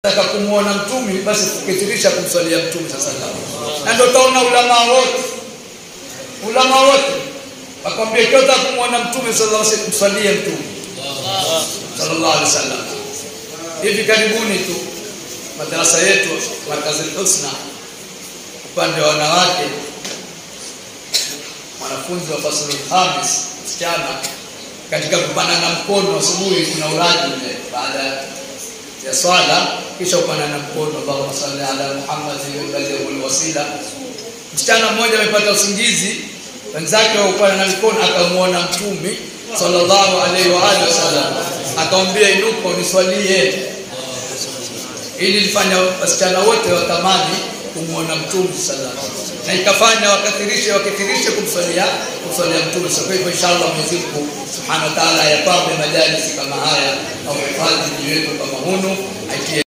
Nataka kumwona mtume basi kukithirisha kumswalia mtume sasa na ndio utaona ulama wote ulama wote wakwambia ikiwa unataka kumwona mtume sallallahu alaihi wasallam mswalie mtume sallallahu alaihi wasallam hivi karibuni tu madarasa yetu markazi husna upande wa wanawake mwanafunzi wa faslul khamis msichana katika kupanana mkono asubuhi kuna uraji ule baada ya swala kisha upanana mkono Allahumma salli ala Muhammad wa baligh wasila msichana mmoja amepata usingizi wenzake waupana mikono akamuona mtume sallallahu alaihi wa alihi wasallam akamwambia inuka uniswalie ili lifanya wasichana wote watamani kumuona mtume sallallahu na ikafanya wakathirishe wakithirishe kumswalia kumswalia mtume so kwa hivyo inshallah Mwenyezi Mungu subhanahu wa ta'ala yapambe majalisi kama haya au hifadhi mji wetu kama hunu aitie